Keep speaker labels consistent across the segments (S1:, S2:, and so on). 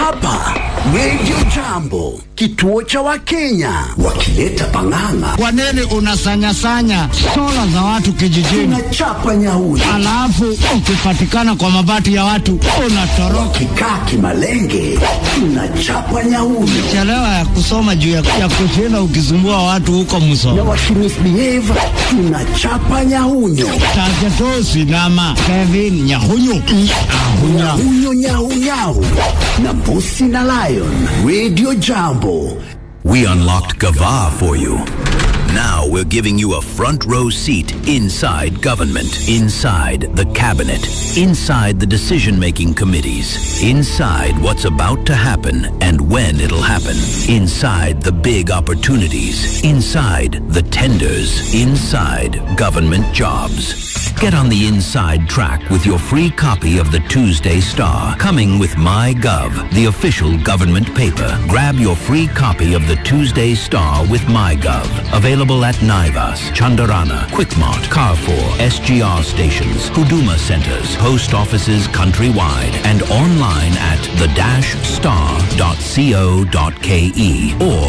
S1: hapa Radio Jambo, kituo cha Wakenya, wakileta pang'ang'a.
S2: Kwa nini unasanyasanya sola za watu kijijini,
S1: Tunachapa nyauri,
S2: alafu ukipatikana kwa mabati ya watu unatoroka?
S1: kikaa kimalenge, tunachapa nyauri
S2: Chelewa ya kusoma juu ya, ya kushinda ukisumbua watu huko
S1: na
S2: msoma
S1: wakimisbehave, tunachapa nyahunyo
S2: tajetosi nama Kevin Nyahunyu Ahunya.
S1: nyahunyo nyahunyahu na mbusi na lion. Radio Jambo.
S3: We unlocked Gava for you. Now we're giving you a front row seat inside government, inside the cabinet, inside the decision making committees, inside what's about to happen and when it'll happen, inside the big opportunities, inside the tenders, inside government jobs. Get on the inside track with your free copy of the Tuesday Star, coming with MyGov, the official government paper. Grab your free copy of the Tuesday Star with MyGov. Available at Naivas, Chandarana, Quickmart, Carrefour, SGR stations, Huduma centers, post offices countrywide, and online at the-star.co.ke or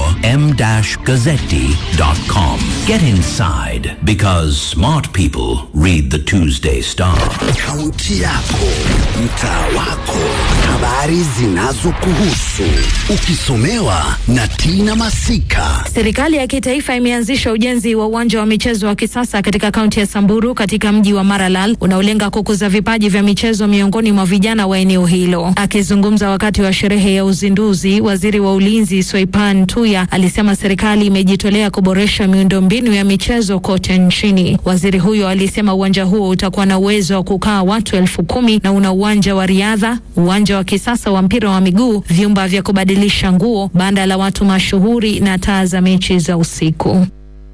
S3: m-gazzetti.com. Get inside because smart people read the Tuesday Star.
S1: Kaunti yako, mtaa wako, habari zinazokuhusu, ukisomewa na Tina Masika.
S4: Serikali ya kitaifa imeanzisha ujenzi wa uwanja wa michezo wa kisasa katika kaunti ya Samburu katika mji wa Maralal unaolenga kukuza vipaji vya michezo miongoni mwa vijana wa eneo hilo. Akizungumza wakati wa sherehe ya uzinduzi, waziri wa ulinzi Soipan Tuya alisema serikali imejitolea kuboresha miundombinu ya michezo kote nchini. Waziri huyo alisema uwanja huo utakuwa na uwezo wa kukaa watu elfu kumi na una uwanja wa riadha, uwanja wa kisasa wa mpira wa miguu, vyumba vya kubadilisha nguo, banda la watu mashuhuri na taa za mechi za usiku.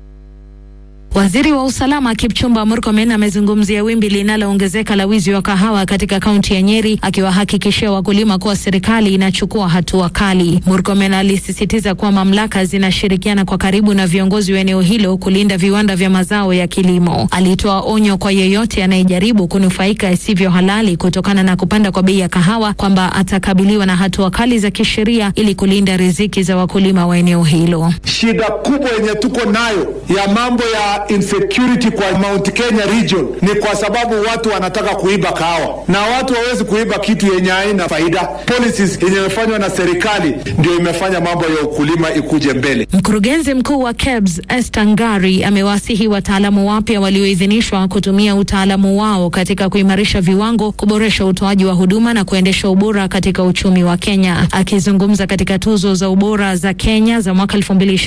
S4: Waziri wa usalama Kipchumba Murkomen amezungumzia wimbi linaloongezeka la wizi wa kahawa katika kaunti ya Nyeri, akiwahakikishia wakulima kuwa serikali inachukua hatua kali. Murkomen alisisitiza kuwa mamlaka zinashirikiana kwa karibu na viongozi wa eneo hilo kulinda viwanda vya mazao ya kilimo. Alitoa onyo kwa yeyote anayejaribu kunufaika isivyo halali kutokana na kupanda kwa bei ya kahawa kwamba atakabiliwa na hatua kali za kisheria ili kulinda riziki za wakulima wa eneo hilo.
S5: Shida kubwa yenye tuko nayo ya mambo ya insecurity kwa Mount Kenya region ni kwa sababu watu wanataka kuiba kahawa, na watu hawezi kuiba kitu yenye haina faida. Policies yenye imefanywa na serikali ndio imefanya mambo ya ukulima ikuje mbele.
S4: Mkurugenzi mkuu wa KEBS Esther Ngari amewasihi wataalamu wapya walioidhinishwa kutumia utaalamu wao katika kuimarisha viwango, kuboresha utoaji wa huduma na kuendesha ubora katika uchumi wa Kenya. Akizungumza katika tuzo za ubora za Kenya za mwaka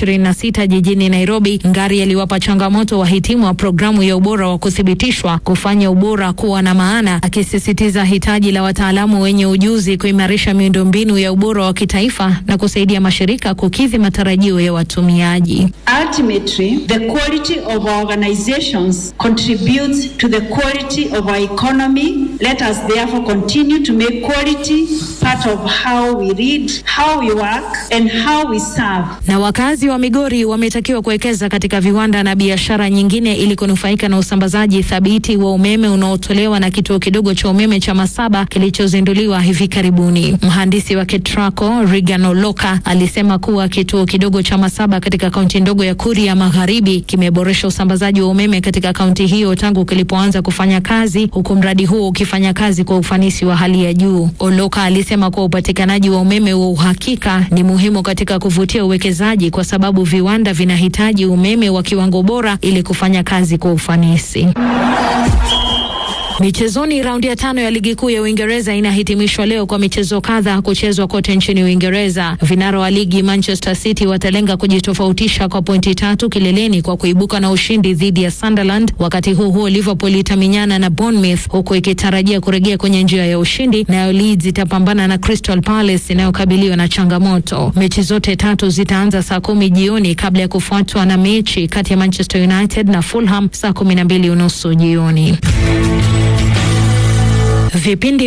S4: 2026 jijini Nairobi, Ngari aliwapa changamoto wahitimu wa programu ya ubora wa kuthibitishwa kufanya ubora kuwa na maana, akisisitiza hitaji la wataalamu wenye ujuzi kuimarisha miundombinu ya ubora wa kitaifa na kusaidia mashirika kukidhi matarajio ya watumiaji.
S6: Ultimately, the quality of our organizations contributes to the quality of our economy. Let us therefore continue to make quality part of how we read, how we work, and how we serve.
S4: Na wakazi wa Migori wametakiwa kuwekeza katika viwanda na biashara nyingine ili kunufaika na usambazaji thabiti wa umeme unaotolewa na kituo kidogo cha umeme cha Masaba kilichozinduliwa hivi karibuni. Mhandisi wa KETRACO Regan Oloka alisema kuwa kituo kidogo cha Masaba katika kaunti ndogo ya Kuria Magharibi kimeboresha usambazaji wa umeme katika kaunti hiyo tangu kilipoanza kufanya kazi, huku mradi huo ukifanya kazi kwa ufanisi wa hali ya juu. Oloka alisema kuwa upatikanaji wa umeme wa uhakika ni muhimu katika kuvutia uwekezaji kwa sababu viwanda vinahitaji umeme wa kiwango bora ili kufanya kazi kwa ufanisi. Michezoni, raundi ya tano ya ligi kuu ya Uingereza inahitimishwa leo kwa michezo kadha kuchezwa kote nchini Uingereza. Vinara wa ligi Manchester City watalenga kujitofautisha kwa pointi tatu kileleni kwa kuibuka na ushindi dhidi ya Sunderland. Wakati huu huo, Liverpool itaminyana na Bournemouth huku ikitarajia kurejea kwenye njia ya ushindi, nayo Leeds itapambana na Crystal Palace inayokabiliwa na changamoto. Mechi zote tatu zitaanza saa kumi jioni kabla ya kufuatwa na mechi kati ya Manchester United na Fulham saa kumi na mbili unusu jioni. Vipindi